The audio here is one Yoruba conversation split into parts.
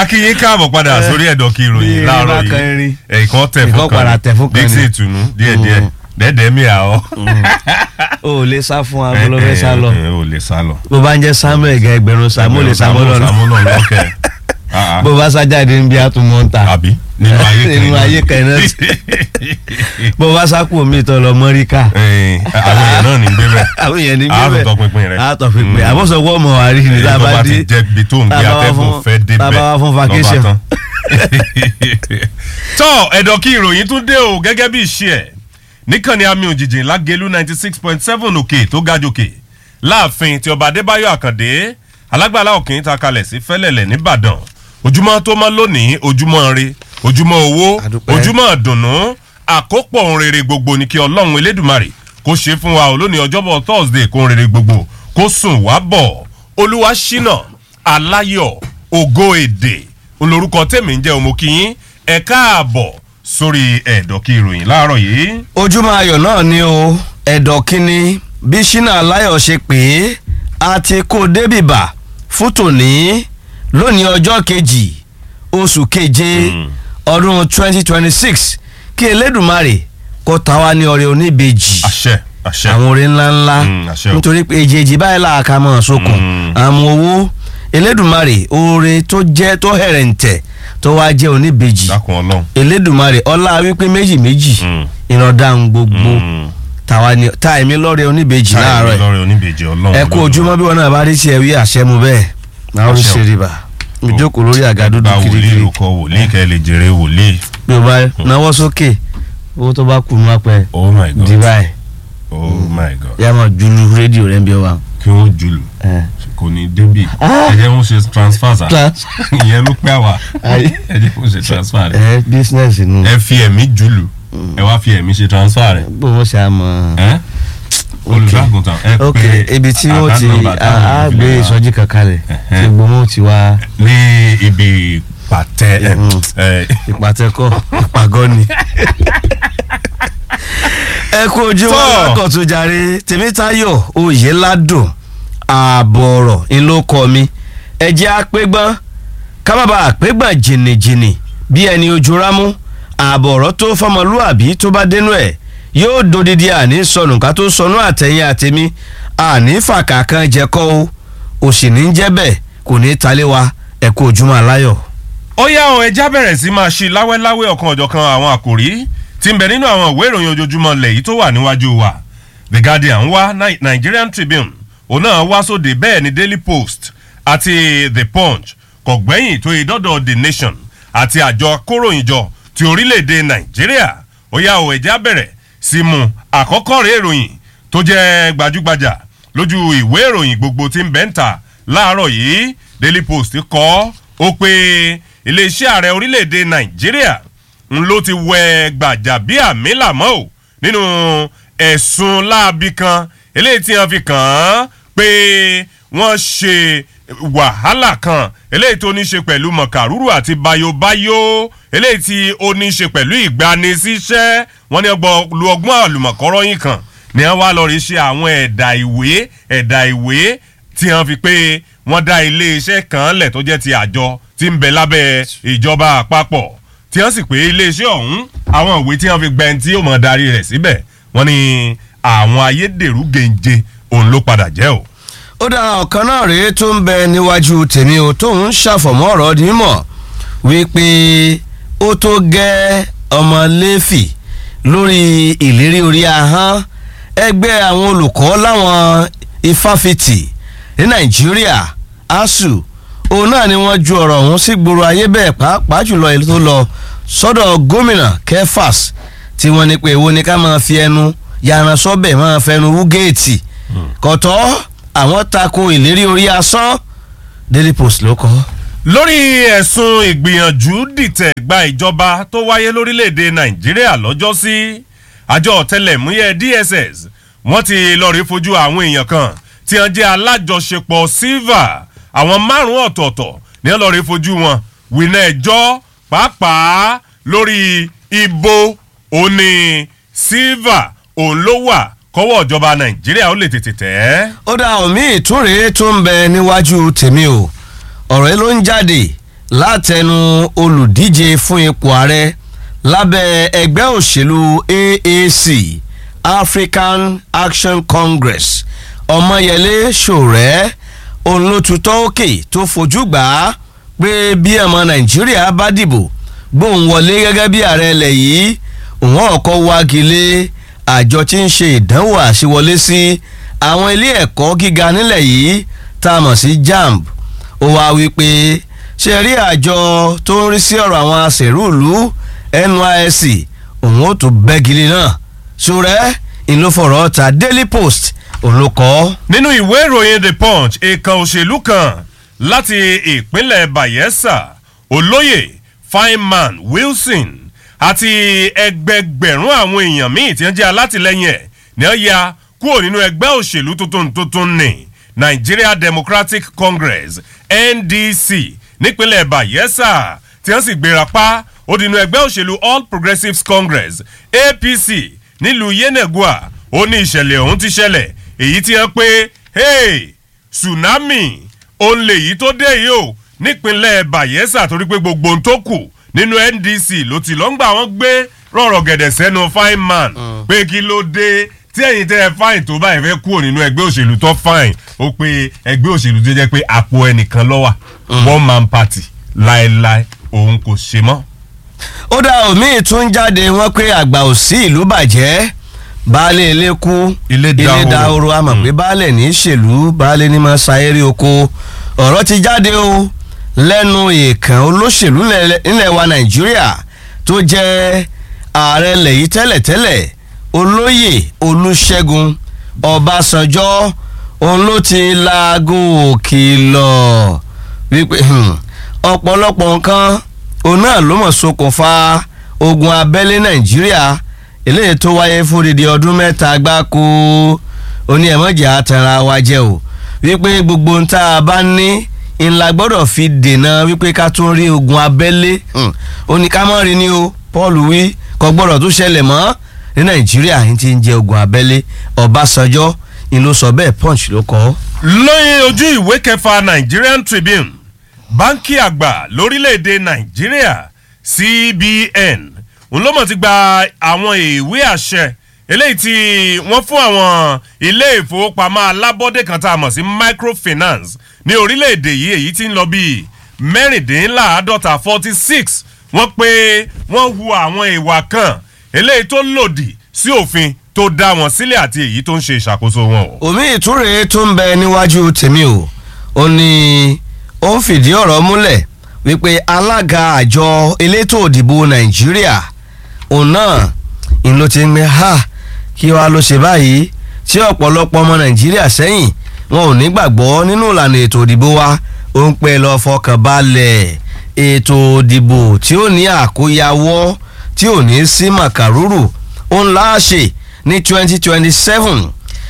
akínyín káàbọ̀ padà sórí ẹ̀dọ̀ kí bí ìròyìn eré láàárọ̀ bá kan yìí erin. ẹ̀ẹ̀kan tẹ̀ fún Ìkan kan padà tẹ̀ fún kan dixie ni. ìtùnú díẹ̀díẹ̀ dẹ́ẹ̀dẹ́ mi àọ́. o ò lè sá fún agolo fẹ́ sá lọ o lè sá lọ. bó bá ń jẹ́ samuel gẹ ẹgbẹ̀rún samu lè sá mọ́lọ́ lọ sàmúlò lọ́kẹ́ Ah, ah. bó bá sá jáde níbi àtúmọ̀ ń ta àbí nínú ayé kan nínú ayé kan náà bó bá sá kú omi ìtọ́ lọ mọ́ríkà Eh, àwọn èèyàn náà ní gbé bẹ́ẹ̀. àwọn èèyàn ní a bíbẹ̀ tún tọpinpin rẹ̀. a tọ̀ pínpín Mm. àbọ̀sọ̀wọ́ ọmọ wa rí ni tá a tó bá bá dé ti jẹ́ ibi tó ń gbé tá a bá wá atẹ́gùn fún- fẹ́ débẹ̀ tá a bá wá fún lọ́ba vacation. tán. tọ́ ẹ̀dọ̀ kí ìròyìn tún dé o gẹ́gẹ́ bí ìṣe ẹ̀ níkànnì àmì òjìjì lágẹ̀lú ninety six point seven òkè tó ga jòkè láàfin tí ọba adébáyọ̀ àkàndé alágbàlá òkè ta kalẹ̀ sí fẹ́lẹ̀lẹ̀ nìbàdàn ojúmọ́ tó mọ́ lónìí ojúmọ́ re ojúmọ́ owó Àdúpẹ́. ojúmọ́ dùnnú àkópọ̀ ohun rere gbogbo ni kí ọlọ́run elédùmarè kó ṣe fún wa ò lónìí ọjọ́bọ̀ thursday kó ohun rere gbogbo kó sùn wá bọ̀ olúwa ṣínà aláyọ̀ ògo èdè olórúkọ tèmi ń jẹ́ òmòkìyín ẹ káàbọ̀ sórí ẹ̀dọ̀kí ìròyìn láàárọ̀ yìí. ojúmọ́ ayọ̀ náà ni o ẹ̀dọ̀ kínní bí ṣínà aláyọ̀ ṣe pé a ti kó débìbà fún tòní lónìí ọjọ́ kejì oṣù keje ọdún 2026 kí elédùmarè kó ta wá ní ọrẹ oníbejì àṣẹ àṣẹ àwọn orin ńláńlá Mm, àṣẹ o. nítorí pé èjèèjì báyìí làákà mọ̀ sókun Mm. àmọ́ owó elédùmarè oore tó jẹ́ tó hẹ̀rẹ̀ǹtẹ̀ tó wá jẹ́ oníbejì dákun ọlọ́run. elédùmarè ọlá wípé méjì méjì Mm. ìrọ̀dá gbogbo Mm. tàwa ni ta èmi lọ́rẹ̀ oníbejì láàárọ̀ ẹ̀ lọ́rẹ̀ oníbejì ọlọ́run. ẹ kú ojúmọ́ bí wọn náà bá rí sí ẹ wí àṣẹ mu bẹ́ẹ̀ náà ó Àṣẹ o. ṣe rìbà ìjókòó lórí àga dúdú gba wòlíì kirikiri ló kọ wòlíì kẹ́ ẹ lè jèrè wòlíì. bí o bá náwó sókè owó tó bá kù nù apẹ oh my god dìbà ẹ oh my god yà máa julu rédíò rẹ ń bí ọ wa. kí wọ́n jùlù kò ní débì Ah. ẹ jẹ́ wọ́n ṣe transfer sa Trans- ìyẹn ló pẹ́ àwà Ayé. ẹ jẹ́ wọ́n ṣe transfer rẹ̀ ẹ bísínẹ́sì nù. ẹ fi ẹ̀mí jùlù ẹ wá fi ẹ̀mí ṣe transfer rẹ̀ bó wọ́n ṣe àmọ́. ẹ́ olùṣàgùntàn ẹ ok pé ibi tí wọ́n ti account number táwọn á èèyàn fi gbé lè wá. ìsọjí kankan rẹ̀ Ẹ̀hẹ́n. tí gbogbo wọn ti wá ní ibi pàtẹ ẹ Mm. ẹ ìpàtẹ́kọ̀ ìpàgọ́ ni. ẹ kú ojúmọ́ Tọ́. lákọ̀tún jàre tèmítayọ̀ oyèládùn ààbọ̀ ọ̀rọ̀ ńlọkọ mi ẹ jẹ́ àpégbọ́n kábàbà àpégbọ́n jìnnìjìnnì bí ẹni ojú rámú ààbọ̀ ọ̀rọ̀ tó fọmọlúàbí tó bá dénú ẹ̀ yóò dodidi àní sọnù ká tó sọnù àtẹ̀yìn àtẹ̀mí àní fàkàkàn jẹ́kọ́ o òsì ní jẹ́ bẹ́ẹ̀ kò ní talé wa ẹ kú ojúmọ́ aláyọ̀. ó yá àwọn ẹja bẹ̀rẹ̀ sí máa ṣe láwẹ́láwẹ́ ọ̀kan ọ̀jọ̀kan àwọn àkòrí tí ń bẹ nínú àwọn ìwé ìròyìn ojoojúmọ́ lẹ̀ yìí tó wà níwájú wa the guardian wá Ni- nigerian tribune òun náà wá sóde bẹ́ẹ̀ ni daily post àti the punch kò gbẹ́yìn tó yẹ dọ́dọ̀ the nation àti àjọ akóròyìnjọ ti orílẹ̀-èdè nàìjíríà ó yá àwọn ẹja bẹ̀rẹ̀ sí mu àkọ́kọ́ rẹ̀ ìròyìn tó jẹ́ gbajúgbajà lójú ìwé ìròyìn gbogbo tí ń bẹ́ ń ta láàárọ̀ yìí daily post kọ́ ó pé iléeṣẹ́ ààrẹ orílẹ̀-èdè nàìjíríà ń ló ti wẹ gbàjàbíàmílà mọ́ ò nínú ẹ̀sùn láabi kan eléyìí tí wọ́n fi kàn án pé wọ́n ṣe wàhálà kan eléyìí tó ní ṣe pẹ̀lú mọ̀kàrúrù àti bayobayo eléyìí tí ó ní ṣe pẹ̀lú ìgbanisíṣẹ́ wọ́n ní ọgbọ́n lu ọgbọ́n àlùmọ̀kọ́rọ́yìn kan ni wọ́n wá lọ rí ṣe àwọn ẹ̀dà ìwé ẹ̀dà ìwé tí wọ́n fi pé wọ́n dá iléeṣẹ́ kan lẹ̀ tó jẹ́ ti àjọ tí ń bẹ lábẹ́ ìjọba àpapọ̀ tí wọ́n sì pé iléeṣẹ́ ọ̀hún àwọn ìwé tí wọ́n fi gbẹ́n tí ó mọ̀ darí rẹ̀ síbẹ̀ wọ́n ní àwọn ayédèrú gèǹje òun ló padà jẹ́ o. ó dá ọ̀kan náà rèé tó ń bẹ níwájú tèmi o tó ń ṣàfọ̀mọ́ ọ̀rọ̀ nímọ̀ wípé ó tó gẹ́ ọmọ lẹ́fì lórí ìlérí orí ahọ́n ẹgbẹ́ àwọn olùkọ́ láwọn ifáfitì ní nàìjíríà asuu òun náà ni wọ́n ju ọ̀rọ̀ ọ̀hún sí gbòòrò ayé bẹ́ẹ̀ pàápàá jùlọ èyí tó lọ sọ́dọ̀ gómìnà kefas tí wọ́n ní pé èwo ni ká máa fi ẹnu yaran sọ́bẹ̀ máa fẹnu wú géètì kọ̀tọ́ àwọn tako ìlérí orí asán daily post ló kọ́. lórí ẹ̀sùn ìgbìyànjú dìtẹ̀ gba ìjọba tó wáyé lórílẹ̀‐èdè nàìjíríà lọ́jọ́sí àjọ ọ̀tẹlẹ̀múyẹ́ dss wọ́n ti lọ́ọ́ rí fojú àwọn èèyàn kan tí wọ́n jẹ́ alájọṣepọ̀ silva àwọn márùn-ún ọ̀tọ̀ọ̀tọ̀ ní wọ́n lọ́ọ́ rí fojú wọn wìnà ẹjọ́ pàápàá lórí ibo òní silva òun ló wà kọ́wọ́ ìjọba nàìjíríà ó lè tètè tẹ̀ ẹ́. ó dá omi ìtúre tó ń bẹ níwájú tèmi o ọ̀rọ̀ yìí ló ń jáde látẹnu olùdíje fún ipò ààrẹ lábẹ́ ẹgbẹ́ òṣèlú AAC African Action Congress ọmọyẹlé ṣòrẹ́ òun ló tutọ́ òkè tó fojú gbà á pé bí ọmọ nàìjíríà bá dìbò gbóhùn wọlé gẹ́gẹ́ bí ààrẹ ilẹ̀ yìí òun ọkọ̀ wagilé àjọ tí ń ṣe ìdánwò àṣewọlé sí àwọn ilé ẹ̀kọ́ gíga nílẹ̀ yìí tá a mọ̀ sí JAMB ó wá wí pé ṣe rí àjọ tó ń rí sí ọ̀rọ̀ àwọn aṣèrúùlú NYSC òun ó tún bẹ́gilé náà ṣòrẹ́ ìlúfọ̀rọ̀ ta Daily Post òun ló kọ́. nínú ìwé ìròyìn the punch èèkàn òṣèlú kan láti ìpínlẹ̀ bayelsa olóyè fineman wilson àti ẹgbẹgbẹ̀rún àwọn èèyàn míì tí wọ́n jẹ́ alátìlẹyìn ẹ̀ ní wọ́n ya kúrò nínú ẹgbẹ́ òṣèlú tuntun tuntun ní nigeria democratic congress ndc nípínlẹ̀ bayelsa tí wọ́n sì gbéra pa ó di inú ẹgbẹ́ òṣèlú all progressives congress apc nílùú yenegua ó ní ìṣẹ̀lẹ̀ ọ̀hún ti ṣẹlẹ̀ èyí tí wọ́n pé hey tsunami òun lèyí tó dé yìí o nípínlẹ̀ bayelsa torí pé gbogbo ohun tó kù nínú ndc ló ti lọ́ngbà wọn gbé rọ̀rọ̀ gẹ̀dẹ̀ sẹ́nu fine man pé kí ló dé tí ẹ̀yin tẹ́ ẹ fine tó báyìí fẹ́ kúrò nínú ẹgbẹ́ òṣèlú tó fine ó pé ẹgbẹ́ òṣèlú tó jẹ́ pé àpò ẹnìkan lọ́wà one man party láéláé òun kò ṣe mọ́. ó dá omi tún jáde wọ́n pé àgbà ò sí ìlú bàjẹ́ baálé ilé kú Ilé dahoro. dahoro a mọ̀ pé baálé ní í ṣèlú baálé ní máa ṣayéré oko ọ̀rọ̀ ti jáde o lẹ́nu èèkàn olóṣèlú nílẹ̀- nílẹ̀ wa nàìjíríà tó jẹ́ ààrẹ lẹ́yìn tẹ́lẹ̀tẹ́lẹ̀ olóyè olúṣẹ́gun ọbásanjọ́ òun ló ti laago òkìlọ̀ wípé hmm, ọ̀pọ̀lọpọ̀ nǹkan òun náà ló mọ̀ ṣokùnfà ogun abẹ́lé nàìjíríà eléyìí tó wáyé fún odidi ọdún mẹ́ta gbáko oní ẹ̀mọ́jà àtàrà wa jẹ́ o wípé gbogbo ń tá a bá ní ńlá gbọ́dọ̀ fi dènà wípé ká tún rí ogun abẹ́lé Hmm. ó ní ká mọ́ rí ni o paul wí kò gbọ́dọ̀ tún ṣẹlẹ̀ mọ́ ní nàìjíríà yìí ti ń jẹ ogun abẹ́lé ọbásanjọ́ ni ló sọ bẹ́ẹ̀ punch ló kọ́. lóyìn ojú ìwé kẹfà nigerian tribune báńkì àgbà lórílẹ̀‐èdè nàìjíríà cbn òun ló mọ̀ ti gba àwọn ìwé àṣẹ eléyìí tí wọ́n fún àwọn ilé ìfowópamọ́ alábọ́dé kan tá a mọ̀ sí microfinance ní orílẹ̀‐èdè yìí èyí tí ń lọ bíi mẹ́rìndínláàádọ́ta forty six wọ́n pé wọ́n hu àwọn ìwà kan eléyìí tó lòdì sí òfin tó dá wọn sílẹ̀ àti èyí tó ń ṣe ìṣàkóso wọn o. omi ìtúre tó ń bẹ níwájú tèmi o ó ní ó ń fìdí ọ̀rọ̀ múlẹ̀ wípé alága àjọ elétò òdìbò nàìjíríà òun náà ń ló ti ń gbé ha kí wàá ló ṣe báyìí tí ọ̀pọ̀lọpọ̀ ọmọ nàìjíríà sẹ́yìn wọn ò ní gbàgbọ́ nínú ìlànà ètò òdìbò wa ó ń pẹ́ lọ fọkàn balẹ̀ ètò òdìbò tí ó ní àkóyawọ́ tí ò ní sí màkàrúrù ó ń láàṣẹ ní twenty twenty seven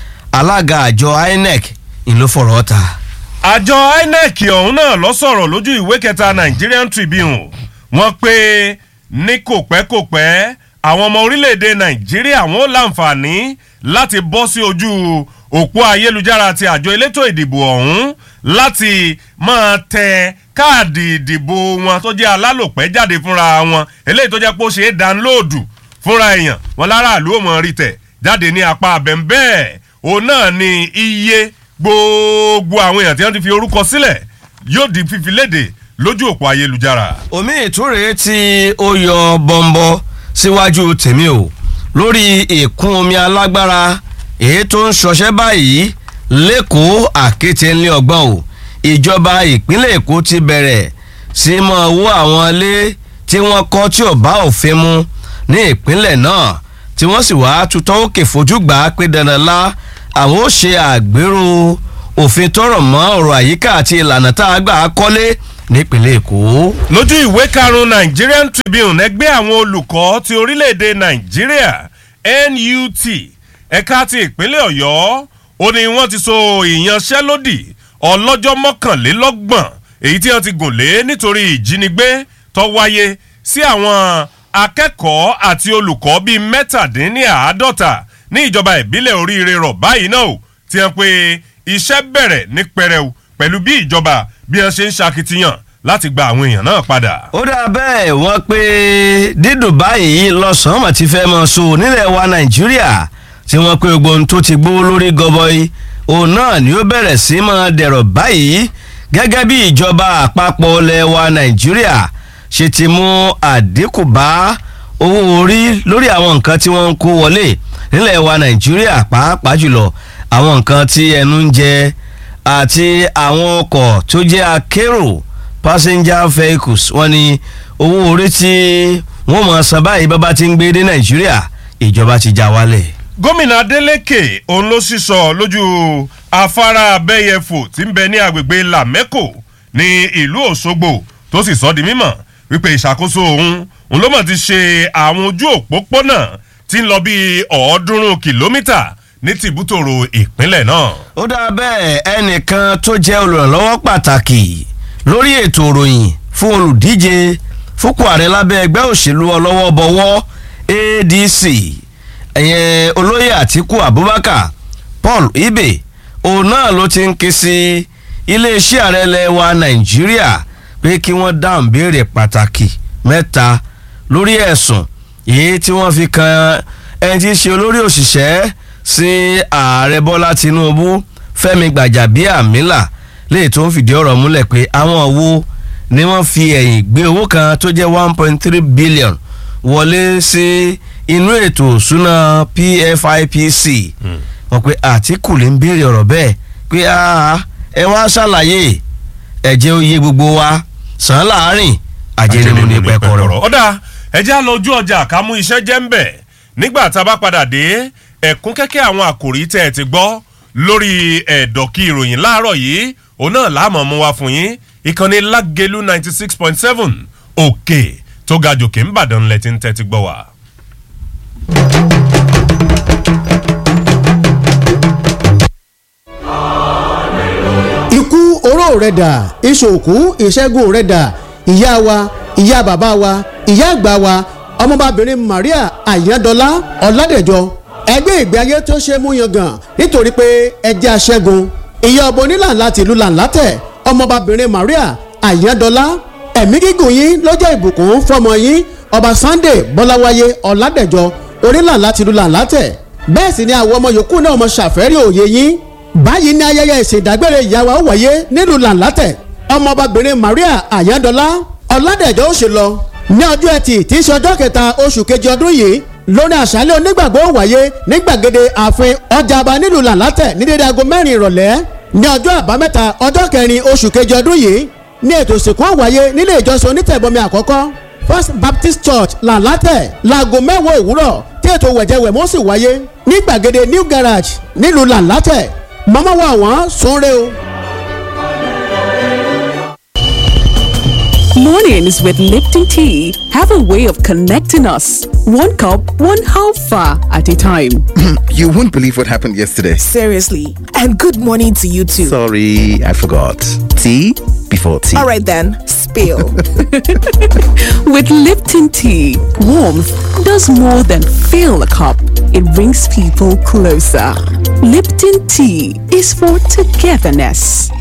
alága àjọ inec ìlú fọ̀rọ̀ ta. àjọ inec ọ̀hún náà lọ sọ̀rọ̀ lójú ìwé kẹta nigerian tribune wọ́n pé ní kò pẹ́ kò pẹ́ àwọn ọmọ orílẹ̀-èdè nàìjíríà wọn ó láǹfààní láti bọ́ sí ojú òpó ayélujára ti àjọ elétò ìdìbò ọ̀hún láti máa tẹ káàdì ìdìbò wọn tó jẹ́ alálòpẹ́ jáde fúnra wọn eléyìí tó jẹ́ pé ó ṣe é dánlóòdù fúnra èèyàn wọn láràlú ò mọ̀ rí tẹ̀ jáde ní apá abẹ́ńbẹ́ẹ̀ òun náà ni iye gbogbo àwọn èèyàn tí wọ́n ti fi orúkọ sílẹ̀ yóò di fífi léde lójú òpó ayélujára. omi ìtúre tí ó yọ bọ́ńbọ́ síwájú tèmi o lórí ìkún omi alágbára èyí tó ń ṣọṣẹ́ báyìí lẹ́kọ̀ọ́ àkété ńlẹ́ ọgbọ́n o ìjọba ìpínlẹ̀ èkó ti bẹ̀rẹ̀ sí mọ́ owó àwọn ilé tí wọ́n kọ́ tí ò bá òfin mu ní ìpínlẹ̀ náà tí wọ́n sì wá tutọ́ òkè fojú gbà á pé dandan lá àwọn ó ṣe àgbérò òfin tọrọ mọ́ ọ̀rọ̀ àyíká àti ìlànà tá a gbà á kọ́lé nípínlẹ̀ èkó. lójú ìwé karùn-ún nigerian tribune ẹgbẹ́ àwọn olùkọ́ ti orílẹ̀-èdè nàìjíríà nut ẹ̀ka ti ìpínlẹ̀ ọ̀yọ́ ó ní wọ́n ti so ìyanṣẹ́lódì ọlọ́jọ́ mọ́kànlélọ́gbọ̀n èyí tí wọ́n ti gùn lé nítorí ìjínigbé tó wáyé sí àwọn akẹ́kọ̀ọ́ àti olùkọ́ bíi mẹ́tàdínníàádọ́ta ní ìjọba ìbílẹ̀ oríire rọ̀ báyìí náà o tí wọ́n pe iṣẹ́ bẹ̀rẹ̀ ní pẹrẹu pẹ̀lú bí ìjọba bí wọ́n ṣe ń ṣakitiyan láti gba àwọn èèyàn náà padà. ó dà bẹ́ẹ̀ wọ́n pé dídùn báyìí lọ́sàn-án mà ti fẹ́ mọ so nílẹ̀ wa nàìjíríà tí wọ́n pé gbogbo ohun tó ti gbówó lórí gọbọi òun náà ni ó bẹ̀rẹ̀ sí máa dẹ̀rọ̀ báyìí gẹ́gẹ́ bí ìjọba àpapọ̀ ilẹ̀ wa nàìjíríà ṣe ti mú àdínkù bá owó orí lórí àwọn nǹkan tí wọ́n ń kó wọlé nílẹ̀ wa nàìjíríà pàápàá jùlọ àwọn nǹkan tí ẹnu ń jẹ àti àwọn ọkọ̀ tó jẹ́ akérò passenger vehicles wọ́n ní owó orí tí wọ́n mọ̀ san báyìí bábá ti ń gbé dé nàìjíríà ìjọba ti já wálẹ̀. gómìnà adeleke òun ló sísọ lójú afárá abẹ́yẹfò tí ń bẹ ní agbègbè lamẹ́kò ní ìlú òṣogbo tó sì sọ di mímọ̀ wípé ìṣàkóso òun òun ló mọ̀ ti ṣe àwọn ojú òpópónà tí ń lọ bí ọ̀ọ́dúnrún kìlómítà ní tìbútòrò ìpínlẹ̀ náà. ó dá bẹ́ẹ̀ ẹnìkan tó jẹ́ olùrànlọ́wọ́ pàtàkì lórí ètò ìròyìn fún olùdíje fúnpọ̀ ààrẹ lábẹ́ ẹgbẹ́ òṣèlú ọlọ́wọ́ bọ̀wọ́ adc ẹ̀yẹn olóyè àtiku abubakar paul ibe òun náà ló ti ń ké sí iléeṣẹ́ ààrẹ ilẹ̀ wa nàìjíríà pé kí wọ́n dáhùn béèrè pàtàkì mẹ́ta lórí ẹ̀sùn èyí tí wọ́n fi kan ẹni tí í ṣe olórí òṣìṣẹ́ sí ààrẹ bọ́lá tinubu fẹ́mi gbàjàbíàmílà léyìí tó ń fìdí ọ̀rọ̀ múlẹ̀ pé àwọn wo ni wọ́n fi ẹ̀yìn gbé owó kan tó jẹ́ one point three billion wọlé sí inú ètò òṣùnà pfipc wọ́n pe àtìkù lè ń béèrè ọ̀rọ̀ bẹ́ẹ̀ pé ẹ wá ṣàlàyé ẹ̀jẹ̀ oyè gbogbo wa sàn án láàárín àjẹnimú ní pẹ́kọ̀rọ̀. ọ̀dà ẹ̀jẹ̀ á lọ ojú ọjà ká mú iṣẹ́ jẹ́ ń bẹ̀ nígbà tá a bá padà dé ẹ̀kún kẹ́kẹ́ àwọn àkòrí tẹ́ ẹ ti gbọ́ lórí ẹ̀dọ̀kí ìròyìn láàárọ̀ yìí òun náà láàmú mú wa fún yín ìkànnì lágẹ̀lú ninety six point seven òkè tó ga jòkè ń bàdàn lẹ́tí ń tẹ́tí gbọ́ wa. ikú oró rẹ̀ dà ìṣòkú ìṣẹ́gun rẹ̀ dà ìyá wa ìyá bàbá wa ìyá àgbà wa ọmọbabìnrin maria ayandọlá ọládẹjọ ẹgbẹ́ ìgbé ayé tó ṣe mú yangàn nítorí pé ẹjẹ́ aṣẹ́gun ìyá ọbọ onílànà tìlú làǹlátẹ̀ ọmọbabìnrin maria ayandọlá ẹ̀mí gígùn yín lọ́jọ́ ìbùkún fọmọ yín ọba sunday bọ́láwáyé ọládẹjọ onílànà tìlú làǹlátẹ̀ bẹ́ẹ̀ sì ni àwọn ọmọ yòókù náà mọ ṣàfẹ́rí òye yín báyìí ní ayẹyẹ ìṣèdágbére ìyàwó wáyé nílùú làǹlátẹ̀ ọmọbabìnrin maria ayandọlá ọládẹjọ ó ṣe lọ ní ọjọ́ ẹtì tí í ṣe ọjọ́ kẹta oṣù kejì ọdún yìí lórí àṣálẹ̀ onígbàgbọ́ wáyé ní gbàgede ààfin ọjà àbá nílùú làǹlátẹ̀ ní dédé aago mẹ́rin ìrọ̀lẹ́ ní ọjọ́ àbámẹ́ta ọjọ́ kẹrin oṣù kejì ọdún yìí ní ètò ìsìnkú wáyé nílé ìjọsìn onítẹ̀bọmi àkọ́kọ́ first baptist church làǹlátẹ̀ láago mẹ́wàá òwúrọ̀ tí ètò wẹ̀jẹwẹ̀mọ́ sì wáyé ní gbàgede new garage nílùú làǹlátẹ̀ mọ́mọ́ wa wọ́n sunre o. Mornings with Lipton Tea have a way of connecting us. One cup, one half far at a time. You won't believe what happened yesterday. Seriously. And good morning to you too. Sorry, I forgot. Tea before tea. All right then, spill. With Lipton Tea, warmth does more than fill a cup, it brings people closer. Lipton Tea is for togetherness.